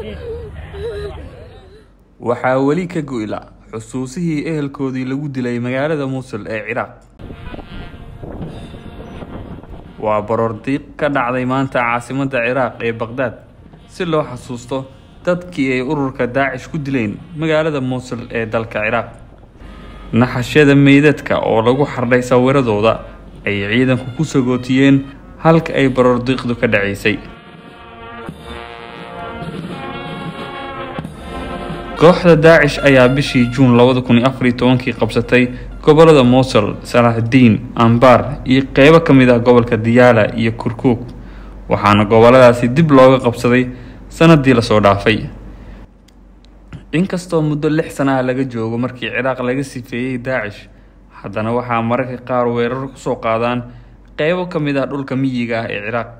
waxaa weli ka go'la xusuusihii ehelkoodii lagu dilay magaalada muusul ee ciraaq waa baroordiiq ka dhacday maanta caasimadda ciraaq ee baqhdaad si loo xasuusto dadkii ay ururka daacish ku dileen magaalada muusul ee dalka ciraaq naxashyada meydadka oo lagu xardhay sawiradooda ay ciidanku ku sagootiyeen halka ay baroordiiqdu ka dhacaysay kooxda daacish ayaa bishii juun labada kun iyo afar iyo tobankii qabsatay gobolada muusul salaaxdiin ambaar iyo qeybo ka mid ah gobolka diyaala iyo kurkuug waxaana goboladaasi dib looga qabsaday sanadii lasoo dhaafay inkastoo muddo lix sana ah laga joogo markii ciraaq laga sifeeyey daacish haddana waxaa mararka qaar weerar kusoo qaadaan qeybo ka mid ah dhulka miyiga ah ee ciraaq